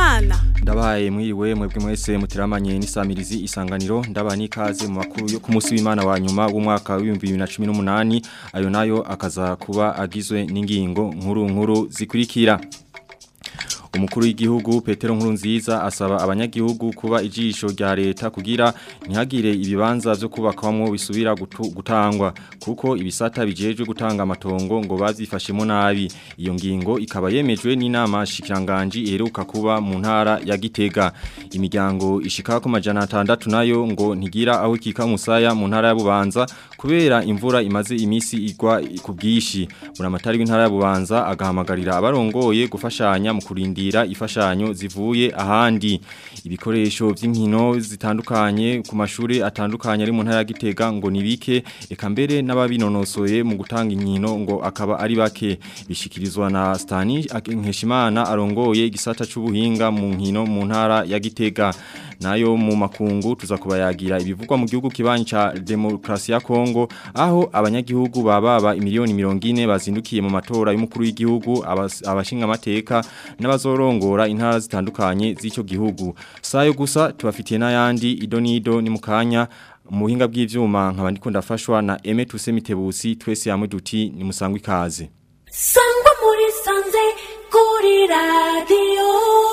Habyarimana. Ndabaye mwiriwe mwebwe mwese mutiramanye n'isamirizi isanganiro ndabaha n'ikaze mu makuru yo ku munsi w'Imana wa nyuma w'umwaka wa 2018 ayo nayo akaza kuba agizwe n'ingingo nkuru nkuru zikurikira Umukuru w'igihugu Petero Nkurunziza asaba abanyagihugu kuba ijisho rya leta kugira ntihagire ibibanza byo kubakwamwo bisubira gutangwa kuko ibisata bijejwe gutanga amatongo ngo bazifashemo nabi iyo ngingo ikaba yemejwe n'inama shikiranganje iheruka kuba mu ntara ya Gitega imiryango ishika ku majana 6 nayo ngo ntigira aho kika musaya mu ntara ya Bubanza kubera imvura imaze imisi igwa ku bwishi buramatari w'intara ya Bubanza agahamagarira abarongoye gufashanya mu kurindira ifashanyo zivuye ahandi ibikoresho by'inkino zitandukanye ku mashuri atandukanye ari mu ntara ya Gitega ngo nibike eka mbere n'ababinonosoye mu gutanga inkino ngo akaba ari bake bishikirizwa na Stani Nkeshimana arongoye igisata c'ubuhinga mu nkino mu ntara ya Gitega nayo mu makungu tuza kubayagira ibivugwa mu gihugu kibanyi ca demokrasi ya Kongo aho abanyagihugu bababa imiliyoni 40 bazindukiye mu matora y'umukuru w'igihugu abashinga amateka n'abazorongora intara zitandukanye z'ico gihugu sayo gusa tubafitiye n'ayandi idonido ni mukanya muhinga bw'ivyuma nkaba ndiko ndafashwa na Aime Tusemitebusi twese hamwe duti ni musangwe ikaze Sangwa muri sanze kuri radio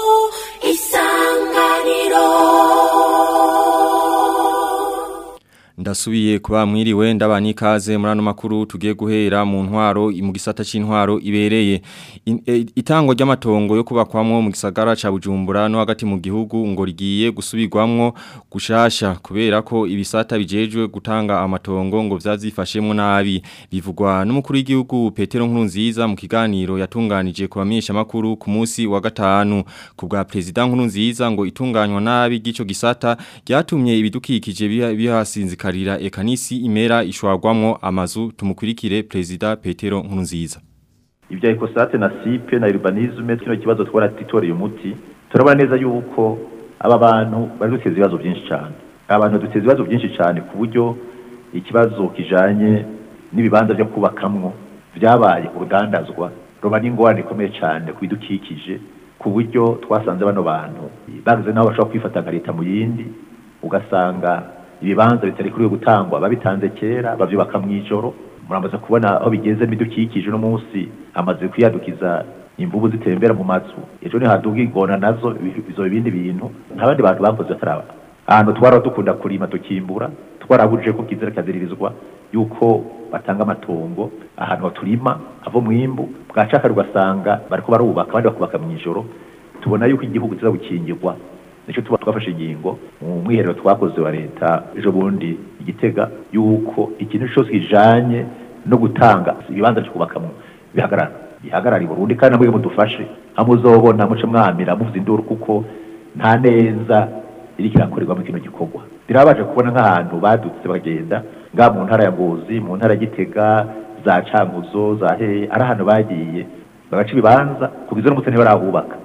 isanganiro Ndasubiye kuba mwiriwe ndabani ikaze muri ano makuru tugiye guhera mu ntwaro mu gisata c'intwaro ibereye itango ry'amatongo yo kubakwamwo mu gisagara ca Bujumbura no hagati mu gihugu ngo rigiye gusubirwamwo gushasha kubera ko ibisata bijejwe gutanga amatongo ngo vyazifashemwo nabi bivugwa n'umukuru w'igihugu Petero Nkurunziza mu kiganiro yatunganije ku bamenyesha makuru ku munsi wa gatanu ku bwa president Nkurunziza ngo itunganywa nabi gico gisata ryatumye ibidukikije bihasinzika karira ekanisi imera ishwagwamwo amazu tumukurikire president Petero Nkurunziza Ibya ekosate na sipe na urbanisme kino kibazo twaratitoreye umuti turabona neza yuko aba bantu bari duteza ibibazo byinshi cyane abantu duteza ibibazo byinshi cyane ku buryo ikibazo kijanye n'ibibanza byo kubakamwo byabaye urugandazwa roba n'ingorane ikomeye cyane ku bidukikije ku buryo twasanze bano bantu bagize naho bashobora kwifata nka leta mu yindi ugasanga ibibanza bitari kuri gutangwa babitanze kera bavyubaka mwijoro muramaze kubona aho bigeze bidukikije no munsi amaze kwiyadukiza imvubu zitembera mu mazu ejo ni haduga ingona nazo izo ibindi bintu ntabandi bantu bakoze bataraba ahantu twara dukunda kurima tukimbura twarabuje ko kizira kaziririzwa yuko batanga amatongo ahantu baturima avo mwimbu bwacaka ugasanga bariko barubaka abandi bakubaka mwijoro tubona yuko igihugu kiza gukingirwa nicyo tuba twafashe ingingo mu mwiherero twakoze wa leta ejo bundi igitega yuko ikintu cyose kijanye no gutanga ibibanza cyo kubakamwo bihagarara bihagarara i Burundi kandi namwe mudufashe hamuzobona muce mwamira muvuza induru kuko nta neza iri kirakorerwa mu kino gikorwa birabaje kubona nk'ahantu badutse bagenda nga mu ntara ya Ngozi mu ntara ya Gitega za Cankuzo za he ari ahantu bagiye bagaca ibibanza kugize n'umutse ntibarahubaka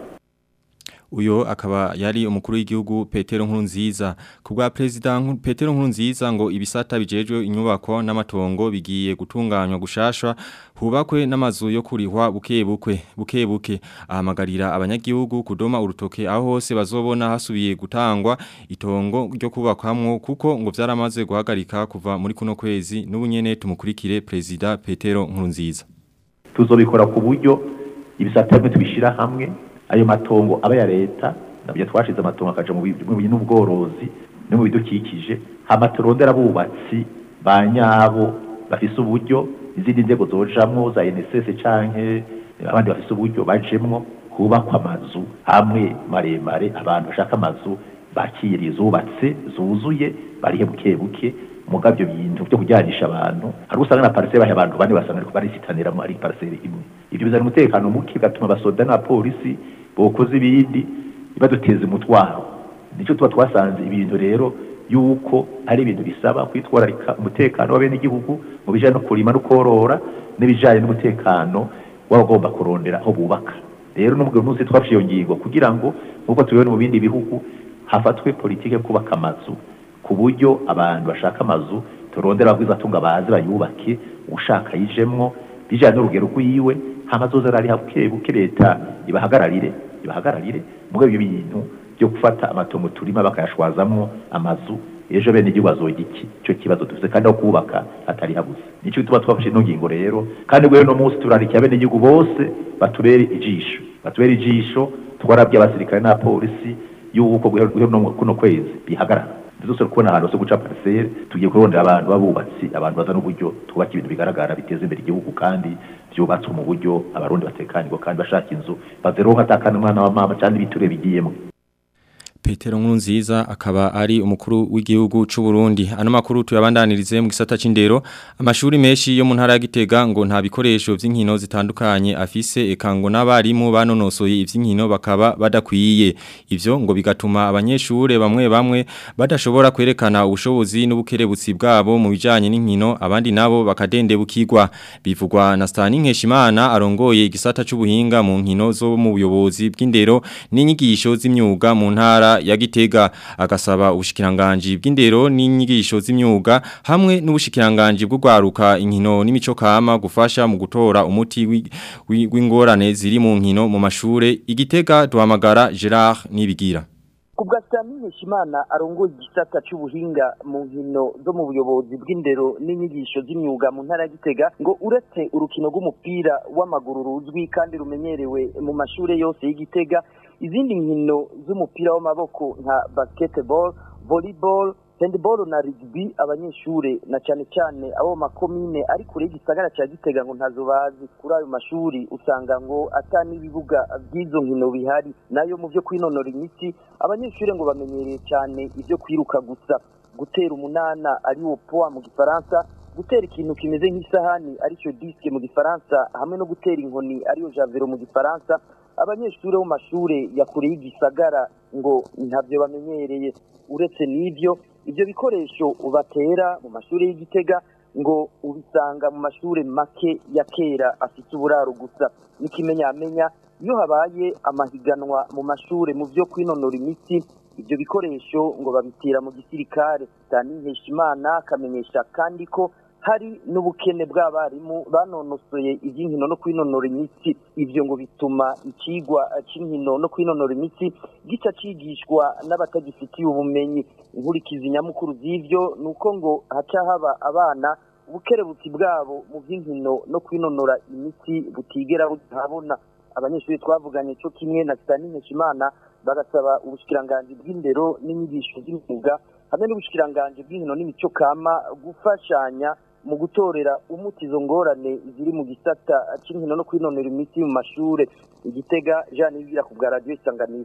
uyo akaba yari umukuru w'igihugu Petero Nkurunziza ku bwa president Petero Nkurunziza ngo ibisata bijejwe inyubako n'amatongo bigiye gutunganywa gushashwa hubakwe n'amazu yo kurihwa bukebukwe bukebuke ahamagarira abanyagihugu kudoma urutoke aho hose bazobona hasubiye gutangwa itongo ryo kubakwamwo kuko ngo vyaramaze guhagarika kuva muri kuno kwezi n'ubunyene tumukurikire president Petero Nkurunziza tuzobikora ku buryo ibisata bimwe tubishira hamwe ayo matongo aba ya leta nabyo twashize amatongo akaja mu n'ubworozi no mu bidukikije hama turondera abubatsi ba nyabo bafise uburyo izindi nzego zojamwo za NSS canke abandi bafise uburyo bajemwo kubakwa amazu hamwe maremare abantu bashaka amazu bakiriye zubatse zuzuye barihe buke buke mugabyo bintu byo kujyanisha abantu hari usanga na parcelle bahe abantu bane basanga ariko barisitanira muri parcelle imwe ibyo bizana umutekano muke gatuma basoda na polisi bokoze ibindi baduteza umutwaro nicyo tuba twasanze ibintu rero yuko ari ibintu bisaba kwitwararika umutekano w'abene igihugu mu bijanye no kurima no korora n'ibijanye n'umutekano w'abagomba kurondera aho bubaka rero n'umugabo munsi twafashe iyo ngingo kugira ngo nk'uko tubibona mu bindi bihugu hafatwe politike yo kubaka amazu ku buryo abantu bashaka amazu turondera abagwiza atunga baze bayubake ushaka yijemwo bijanye n'urugero rwiwe hama zoza rari buke buke leta ibahagararire ibahagararire mugabo ibyo bintu byo gufata amatongo turima bakayashwazamwo amazu ejo bene igihugu bazoga iki ico kibazo dufise kandi aho kubaka hatari habuze nico gituma twafashe ino ngingo rero kandi rero no munsi turarikiye bene igihugu bose batubere ijisho batubere ijisho twarabye abasirikare n'abapolisi yuko guhera no kuno kwezi bihagarara ndetse kubona ahantu hose guca parcelle tugiye kurondera abantu babubatsi abantu baza n'uburyo twubaka ibintu bigaragara biteza imbere igihugu kandi byubatswe mu buryo abarundi batekanirwa kandi bashaka inzu bazeronka atakana umwana wa mama cyangwa ibiture bigiyemo Petero Nkurunziza akaba ari umukuru w'igihugu c'u Burundi. Ano makuru tuyabandanirize mu gisata c'indero. Amashuri menshi yo mu ntara ya Gitega ngo nta bikoresho vy'inkino zitandukanye afise ekango n'abarimu banonosoye ivy'inkino bakaba badakwiye. Ivyo ngo bigatuma abanyeshure bamwe bamwe badashobora kwerekana ubushobozi n'ubukerebutsi bwabo mu bijanye n'inkino abandi nabo bakadendebukirwa. Bivugwa na Stani Nkeshimana arongoye igisata c'ubuhinga mu nkino zo mu buyobozi bw'indero n'inyigisho z'imyuga mu ntara ya Gitega agasaba ubushikiranganje bw'indero n'inyigisho z'imyuga hamwe n'ubushikiranganje bw'ugwaruka inkino n'imico kama gufasha mu gutora umuti w'ingorane ziri mu nkino mu mashure igitega duhamagara Gerard nibigira kubwa Stamine Shimana arongoye igisata cy'ubuhinga mu nkino zo mu buyobozi bw'indero n'inyigisho z'imyuga mu ntara Gitega ngo uretse urukino rw'umupira w'amaguru ruzwi kandi rumenyerewe mu mashure yose y'Igitega izindi nkino z'umupira w'amaboko nka basketball volleyball handball na rugby abanyeshure na cyane cyane abo makomine ari kure y'igisagara cya Gitega ngo ntazo bazi kuri ayo mashuri usanga ngo atani ibibuga by'izo nkino bihari nayo mu byo kwinonora imitsi abanyeshure ngo bamenyereye cyane ibyo kwiruka gusa gutera umunana ari wo poa mu gifaransa gutera ikintu kimeze nk'isahani aricyo disque mu gifaransa hamwe no gutera inkoni ariyo javero mu gifaransa abanyeshuri bo mashure ya kure y'igisagara ngo ntabyo bamenyereye uretse n'ibyo ibyo bikoresho batera mu mashuri y'igitega ngo ubisanga mu mashuri make ya kera afite uburaro gusa n'ikimenyamenya iyo habaye amahiganwa mu mashuri mu byo kwinonora imitsi ibyo bikoresho ngo babitira mu gisirikare Dani Nkeshimana akamenyesha kandi ko hari n'ubukene bw'abarimu banonosoye iby'inkino no kwinonora imitsi ibyo ngo bituma ikigwa cy'inkino no kwinonora imitsi gica cigishwa n'abatagifitiye ubumenyi inkurikizi nyamukuru z'ibyo ni uko ngo haca haba abana ubukerebutsi bwabo mu by'inkino no kwinonora imitsi butigera buhabona abanyeshuri twavuganye cyo kimwe na Sitani Nkeshimana bagasaba ubushikiranganji bw'indero n'inyigisho z'imyuga hamwe n'ubushikiranganji bw'inkino n'imico kama gufashanya mu gutorera umuti izo ngorane ziri mu gisata cy'inkino no kwinonera imitsi mu mashure igitega Jean Nibigira ku bwa radio isanganiro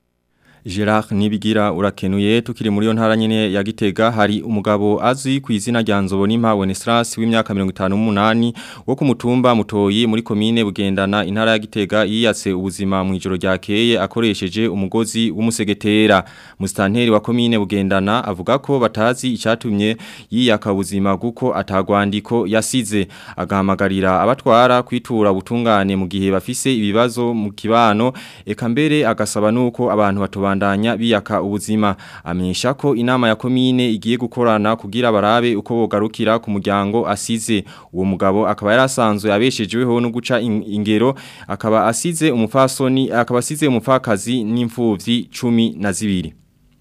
Gerard Nibigira urakenuye tukiri muri yo ntara nyene ya Gitega hari umugabo azwi ku izina rya Nzobo Nimpa Weneslas w'imyaka 58 wo ku mutumba mutoyi muri komine bugendana intara ya Gitega yiyatse ubuzima mu ijoro ryakeye akoresheje umugozi w'umusegetera mustanteri wa komine bugendana avuga ko batazi icyatumye yiyaka ubuzima guko atagwandiko yasize agahamagarira abatwara kwitura ubutungane mu gihe bafise ibibazo mu kibano eka mbere agasaba nuko abantu batoba kubandanya biyaka ubuzima amenyesha ko inama ya komine igiye gukorana kugira barabe uko bogarukira ku muryango asize uwo mugabo akaba yarasanzwe abeshejeweho no guca ingero akaba asize umufasoni akaba asize umupfakazi n'imfuvyi 12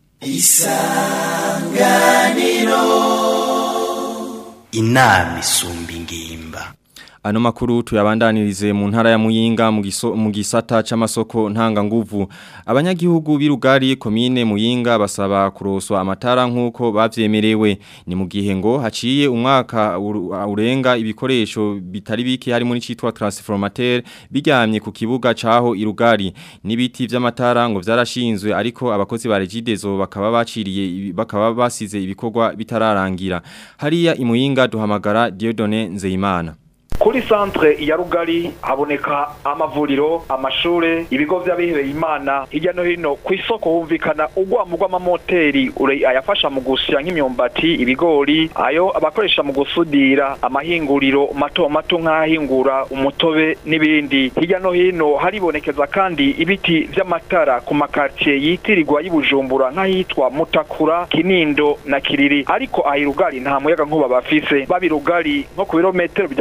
isanganiro inama isumba ingimba Ano makuru tuyabandanirize mu ntara ya Muyinga mu giso mu gisata c'amasoko ntanga nguvu. Abanyagihugu birugari komine Muyinga basaba kuroswa amatara nkuko bavyemerewe. Ni mu gihe ngo haciye umwaka urenga ibikoresho bitari bike harimo n'icitwa transformateur bijyamye ku kibuga caho irugari. Nibiti vy'amatara ngo vyarashinzwe ariko abakozi ba Regidezo bakaba baciriye bakaba basize ibikorwa bitararangira. Hariya imuyinga duhamagara Dieudonné Nzeyimana. kuri centre ya rugari haboneka amavuriro amashure ibigo vy'abihebeye imana hirya no hino ku isoko humvikana urwamo rw'amamoteri ayafasha mu gusya nk'imyumbati ibigori ayo abakoresha mu gusudira amahinguriro mato mato nk'ahingura umutobe n'ibindi hirya no hino haribonekeza kandi ibiti vy'amatara ku makartier yitirirwa y'ubujumbura nk'ahitwa mutakura kinindo na kiriri ariko ahirugari nta muyaga nkuba bafise babirugari nko ku birometero bidashika cumi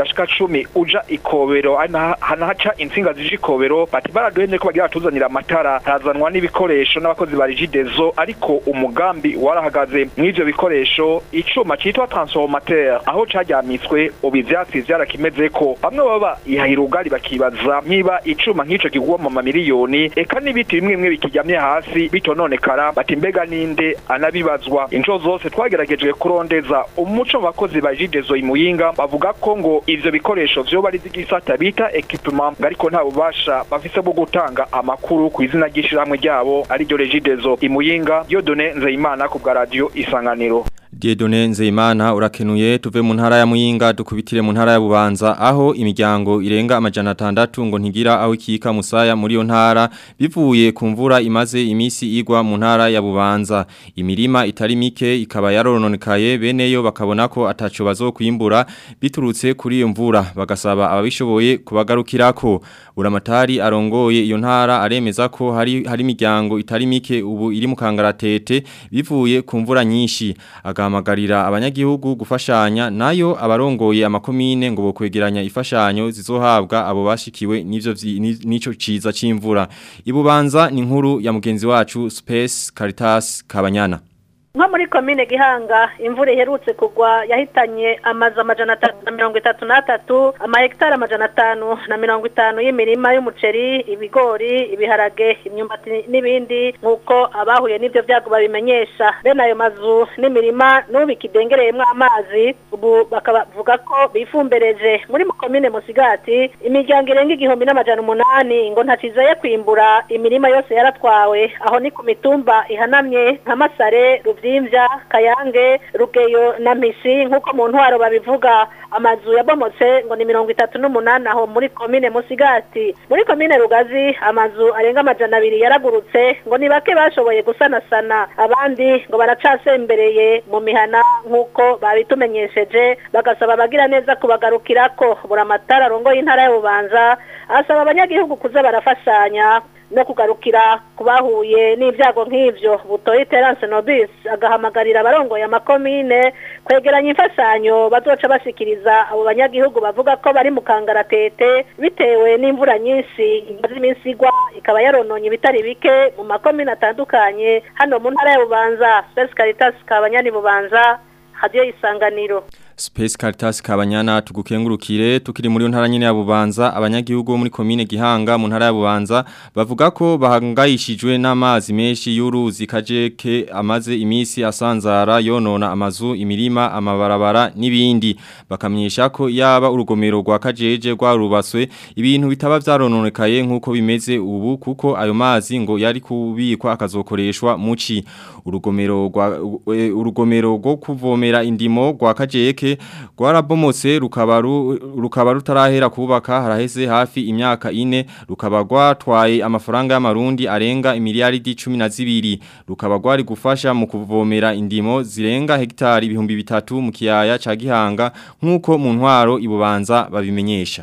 cumi uja ikobero hanahaca intsinga zije ikobero bati baraduhemye ko bagira batuzanira amatara harazanwa n'ibikoresho n'abakozi ba rigidezo ariko umugambi warahagaze mw'ivyo bikoresho icuma citwa transformateur aho caryamitswe ubu ivyatsi vyarakimezeko bamwe baba ihahira ubwari bakibaza niba icuma nk'ico kigwa mu mamiliyoni eka n'ibiti bimwe bimwe bikiryamye hasi bitononekara bati mbega ninde anabibazwa inshuro zose twageragejwe kurondeza umuco mu bakozi ba jidezo imuyinga bavuga ko ngo ivyo bikoresho vyoba ari z'igisata bita equipement ariko nta bubasha bafise bwo gutanga amakuru ku izina ry'ishirahamwe ryabo ari ryo regidezo imuyinga yodone nzeyimana ku bwa radio isanganiro Diedone Nzeyimana urakenuye tuve mu ntara ya Muyinga dukubitire mu ntara ya Bubanza aho imiryango irenga amajana 6 ngo ntigira aho ikika musaya muri yo ntara bivuye ku mvura imaze imisi igwa mu ntara ya Bubanza imirima itari mike ikaba yarononekaye beneyo bakabona ko ataco bazokwimbura biturutse kuri iyo mvura bagasaba ababishoboye kubagarukirako buramatari arongoye iyo ntara aremeza ko hari hari imiryango itari mike ubu iri mu kangaratete bivuye ku mvura nyinshi agahamagarira abanyagihugu gufashanya nayo abarongoye amakomine ngo bokwegeranya ifashanyo zizohabwa abo bashikiwe n'ivyo nico ciza c'imvura ibubanza ni inkuru ya mugenzi wacu Space Caritas Kabanyana nko muri komine gihanga imvura iherutse kugwa yahitanye amazu amajana atatu na mirongo itatu n'atatu amahegitari amajana atanu na mirongo itanu y'imirima y'umuceri ibigori ibiharage imyumbati n'ibindi nk'uko abahuye n'ibyo byago babimenyesha bene ayo mazu n'imirima n'ubu ikidengereyemo amazi ubu bakavuga ko bifumbereje muri komine musigati imiryango irenga igihumbi n'amajana umunani ngo ntacizeye kwimbura imirima yose yaratwawe aho ni ku mitumba ihanamye nka masare rubyimvya kayange rugeyo na misi nk'uko mu ntwaro babivuga amazu yabomotse ngo ni mirongo itatu n'umunani aho muri komine musigati muri komine rugazi amazu arenga amajana abiri yaragurutse ngo ni bake bashoboye gusanasana abandi ngo baracasembereye mu mihana nk'uko babitumenyesheje bagasaba abagira neza kubagarukirako buri amatara arongoye intara y'ububanza asaba abanyagihugu kuza barafashanya no kugarukira kubahuye n'ibyago nk'ivyo butoye Terence Nobis agahamagarira abarongoye amakomine kwegeranya imfashanyo bazoca bashikiriza abo banyagihugu bavuga ko bari mu kangaratete bitewe n'imvura nyinshi imaze iminsi igwa ikaba yarononye ibitari bike mu makomine atandukanye hano mu ntara ya Bubanza Space Caritas Kabanyani Bubanza hadiyo isanganiro Space Caritas Kabanyana tugukengurukire tukiri muri ntara nyine ya Bubanza abanyagihugu muri commune Gihanga mu ntara ya Bubanza bavuga ko bahangayishijwe n'amazi menshi y'uruzi kajeke amaze imisi asanzara yonona amazu imirima amabarabara n'ibindi bakamyesha ko yaba urugomero rwa kajeje rwarubaswe ibintu bitaba vyarononekaye nkuko bimeze ubu kuko ayo mazi ngo yari kubikwa akazokoreshwa muci urugomero rwa urugomero rwo kuvomera indimo rwa kajeke rwarabomotse rukaba rukaba rutarahera kubaka haraheze hafi imyaka ine rukaba rwatwaye amafaranga y'amarundi arenga imiliyaridi 12 rukaba rwari gufasha mu kuvomera indimo zirenga hegitari ibihumbi bitatu mu kiyaya ca Gihanga nkuko mu ntwaro ibubanza babimenyesha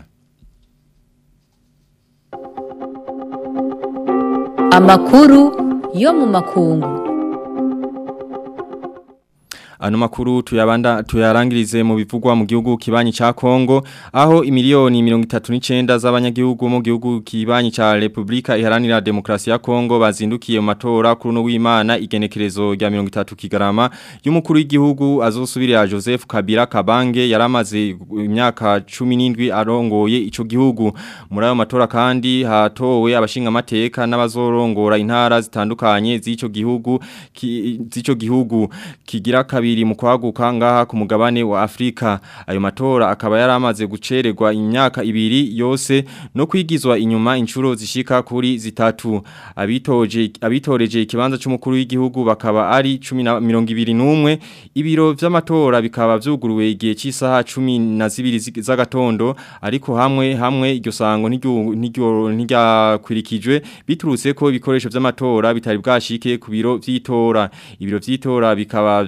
Amakuru yo mu makungu Ano makuru tuyabanda tuyarangirize mu bivugwa mu gihugu kibanyi cha Kongo aho imiliyoni 39 z'abanyagihugu mu gihugu kibanyi cha Republika Iharanira Demokrasi ya Kongo bazindukiye mu matora kuri no w'Imana igenekerezo rya 30 kigarama y'umukuru w'igihugu azosubirira Joseph Kabila Kabange yaramaze imyaka 17 arongoye ico gihugu muri ayo matora kandi hatowe abashinga amateka n'abazorongora intara zitandukanye z'ico gihugu z'ico gihugu kigira kabiri mu kwaguka ngaha ku mugabane wa Afrika ayo matora akaba yaramaze gucererwa imyaka ibiri yose no kwigizwa inyuma inshuro zishika kuri zitatu abitoje abitoreje ikibanza cy'umukuru w'igihugu bakaba ari 1021 ibiro vy'amatora bikaba vyuguruwe igihe cy'isaha 12 z'agatondo ariko hamwe hamwe iryo sango ntiryo ntiryakwirikijwe biturutse ko ibikoresho vy'amatora bitari bwashike ku biro vy'itora ibiro vy'itora bikaba vyari bitege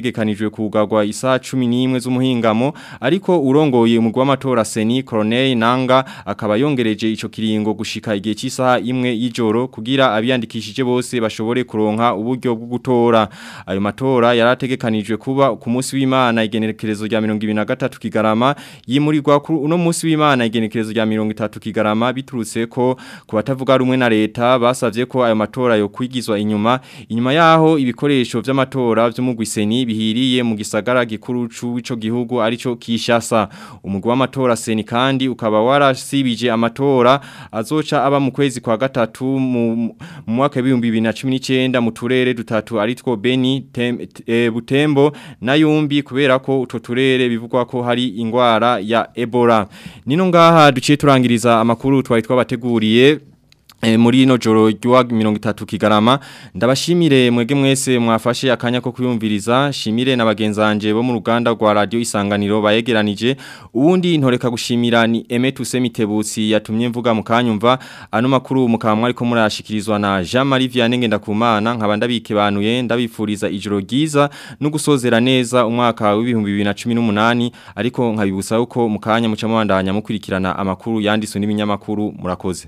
hategekanijwe kugarwa isaha 11 z'umuhingamo ariko urongoye umugwi w'amatora Seni Corneille Nanga akaba yongereje ico kiringo gushika igihe cy'isaha imwe y'ijoro kugira abiyandikishije bose bashobore kuronka uburyo bwo gutora ayo matora yarategekanijwe kuba ku munsi w'Imana igenekerezo rya 2023 kigarama yimurirwa kuri uno munsi w'Imana igenekerezo rya 30 kigarama biturutse ko ku batavuga rumwe na leta basavye ko ayo matora yo kwigizwa inyuma inyuma yaho ibikoresho vy'amatora vyo mu Gwiseni bihiriye mu gisagara gikuru c'ico gihugu arico Kishasa umugwi w'amatora Seni kandi ukaba warasibije amatora azoca aba mu kwezi kwa gatatu mu mu mwaka wa 2019 mu turere dutatu aritwo Beni tem, e, Butembo na Yumbi kubera ko utwo turere bivugwa ko hari ingwara ya Ebola nino ngaha duciye turangiriza amakuru twari twabateguriye E, muri ino joro ryuwa mirongo itatu kigarama ndabashimire mwege mwese mwafashe akanya ko kuyumviriza shimire na bagenzanje bo mu ruganda rwa radio isanganiro bayegeranije uwundi ntoreka gushimira ni Emetu Semitebutsi yatumye mvuga mu kanyumva ano makuru mukaba mwari ko murashikirizwa na Jean Marie Vianney Ngendakumana nkaba ndabikebanuye ndabifuriza ijoro ryiza no gusozera neza umwaka wa 2018 ariko nkabibutsa uko mukanya muca mubandanya mukurikirana amakuru yanditswe n'ibinyamakuru murakoze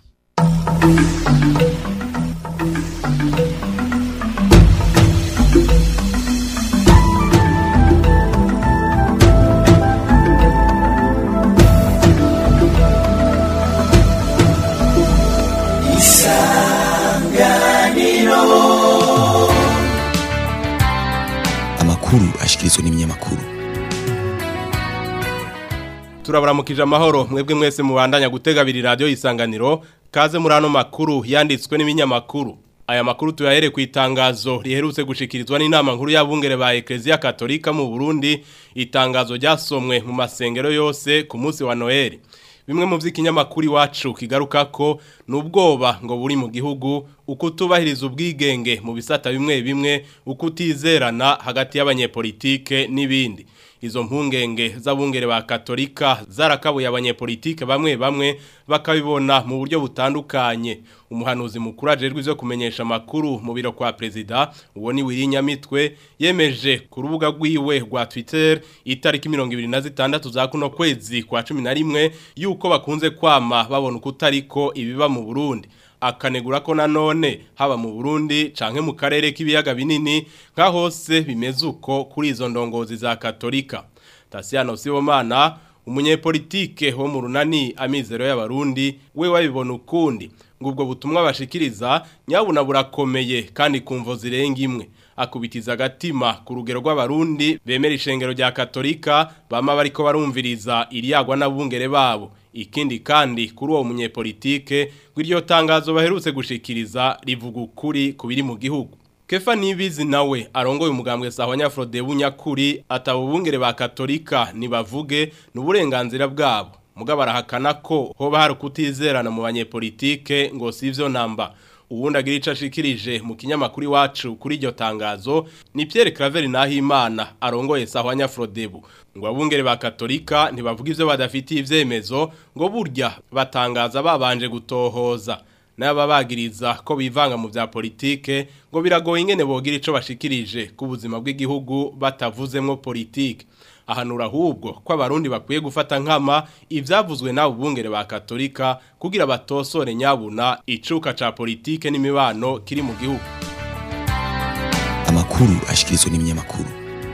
amakuru ashikirizwa n'ibinyamakuru turabaramukije amahoro mwebwe mwese mubandanya gutega abiri radiyo isanganiro kaze muri ano makuru yanditswe n'ibinyamakuru aya makuru tuyahere ku itangazo riherutse gushikirizwa n'inama nkuru y'abungere ba Ecclesia Katolika mu Burundi itangazo ryasomwe mu masengero yose ku munsi wa Noel bimwe mu vy'ikinyamakuru iwacu kigaruka ko nubwoba ngo buri mu gihugu uko tubahiriza ubwigenge mu bisata bimwe bimwe uko utizerana hagati y'abanyepolitike n'ibindi izo mpungenge z'abungere ba katolika zarakabuye abanyepolitike bamwe bamwe bakabibona mu buryo butandukanye umuhanuzi mukuru ajejwe ivyo kumenyesha amakuru mu biro kwa perezida uwo ni Wirinyamitwe yemeje ku rubuga rwiwe rwa Twitter itariki 26 za kuno kwezi kwa 11 yuko bakunze kwama babona ukutariko ibiba mu Burundi akanegura ko nanone haba mu Burundi canke mu karere k'ibiyaga binini nka hose bimeze uko kuri izo ndongozi za Katolika Tasiano Sibomana umunyepolitike wo mu runani amizero y'abarundi we wabibona ukundi ngo ubwo butumwa bashikiriza nyabuna burakomeye kandi kumvo zirenga imwe akubitiza agatima ku rugero rw'abarundi bemera ishengero rya Katolika bama bariko barumviriza iriyagwa n'abungere babo ikindi kandi kuri uwo munyepolitike gw'iryo tangazo baherutse gushikiriza rivuga ukuri kubiri mu gihugu Kefa Nibizi nawe arongoye umugambwe sawa nyafrode bunyakuri atabubungere ba Katolika nibavuge n'uburenganzira bwabo mugabo arahakana ko hoba hari kutizerana mu banyepolitike ngo sivyo namba uwundi agira ico ashikirije mu kinyamakuru iwacu kuri iryo tangazo ni Pierre Claver Nahimana arongoye sawa nyafrodebu ngo abungere ba Katolika ntibavuga ivyo badafitiye ivyemezo ngo burya batangaza babanje gutohoza n'ababagiriza ko bivanga mu vya politike ngo biragoye ingene bogira ico bashikirije ku buzima bw'igihugu batavuzemwo politike ahanura ahubwo ko abarundi bakwiye gufata nkama ivyavuzwe n'abo bungere ba Katolika kugira batosore nyabuna icuka ca politike n'imibano kiri mu gihugu amakuru ashikirizwa n'ibinyamakuru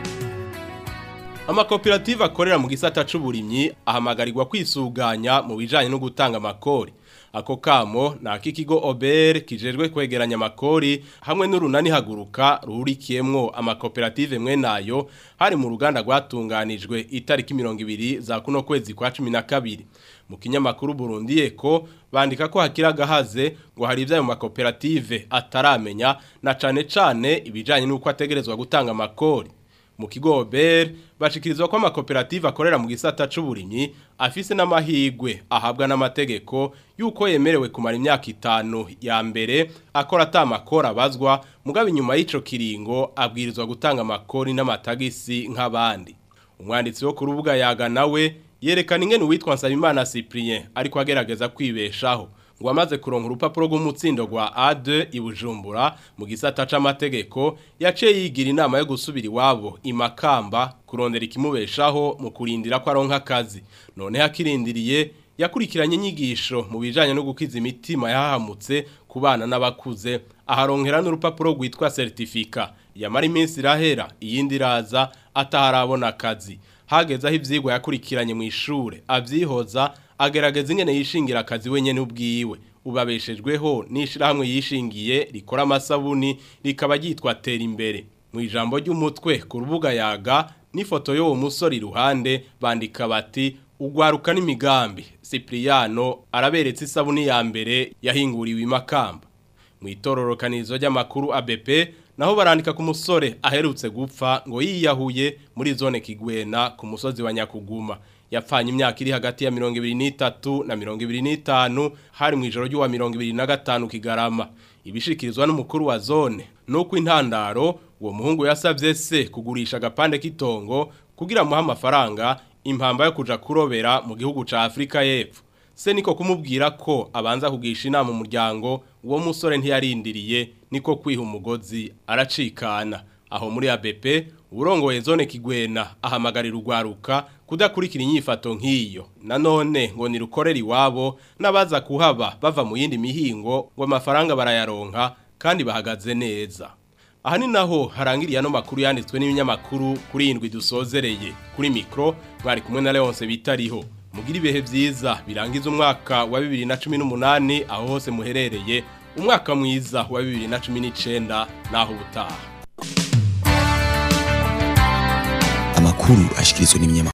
amakoperative akorera mu gisata c'uburimyi ahamagarirwa kwisuganya mu bijanye no gutanga amakori ako kamo na akikigo Ober kijejwe kwegeranya amakori hamwe n'urunani haguruka ruhurikiyemwo amakoperative mwe nayo hari mu ruganda rwatunganijwe itariki 200 za kuno kwezi kwa 12 mu kinyamakuru Burundi eko bandika ko hakira gahaze ngo hari ivya mu makoperative ataramenya na cane cane ibijanye n'uko ategerezwa gutanga amakori mu kigo Ober bashikirizwa ko amakoperative akorera mu gisata c'uburimyi afise n'amahigwe ahabwa n'amategeko yuko yemerewe kumara imyaka itanu ya mbere akora atamakora abazwa mugabo inyuma y'ico kiringo abwirizwa gutanga amakori n'amatagisi nk'abandi umwanditsi wo ku rubuga yaga nawe yerekana ingene uwitwa Nsabimana Cyprien ariko agerageza kwibeshaho ngo amaze kuronka urupapuro rw'umutsindo rwa A2 ibujumbura mu gisata c'amategeko yaciye yigira inama yo gusubira iwabo imakamba kurondera ikimubeshaho mu kurindira ko aronka akazi none hakirindiriye yakurikiranye inyigisho mu bijanye no gukiza imitima yahahamutse ku bana n'abakuze aharonkera n'urupapuro rwitwa certificat yamara iminsi irahera iyindi iraza ataharabona akazi hageze aho ivyigwa yakurikiranye mu ishure avyihoza agerageza ingene yishingira akazi wenyene ubwiwe ubabeshejweho n'ishirahamwe yishingiye rikora amasabuni rikaba ryitwa tera imbere mu ijambo ry'umutwe ku rubuga yaga n'ifoto y'uwo musore iruhande bandika bati ugwaruka n'imigambi Cipriano araberetse isabuni ya mbere yahinguriwe imakamba mu itororokanirizo ry'amakuru ABP naho barandika ku musore aherutse gupfa ngo yiyahuye muri zone Kigwena ku musozi wa Nyakuguma yapfanye imyaka iri hagati ya 23 na 25 hari mu ijoro ry'uwa 25 kigarama ibishikirizwa n'umukuru wa zone nuko intandaro uwo muhungu yasavye se kugurisha agapande k'itongo kugira muha amafaranga impamba yo kuja kurobera mu gihugu ca Afrika y'Epfo se niko kumubwira ko abanza kugisha inama umuryango uwo musore ntiyarindiriye niko kwiha umugozi aracikana aho muri ABP urongoye zone kigwena ahamagarira urwaruka kudakurikira inyifato nk'iyo nanone ngo nirukorera iwabo n'abaza kuhaba bava mu yindi mihingo ngo amafaranga barayaronka kandi bahagaze neza aha ni naho harangiriye ano makuru yanditswe n'ibinyamakuru kuri indwi dusozereye kuri mikro mwari kumwe na Leonce bitariho mugira ibihe byiza birangiza umwaka wa 2018 aho hose muherereye umwaka mwiza wa 2019 naho ubutaha amakuru ashikirizwa n'ibinyamakuru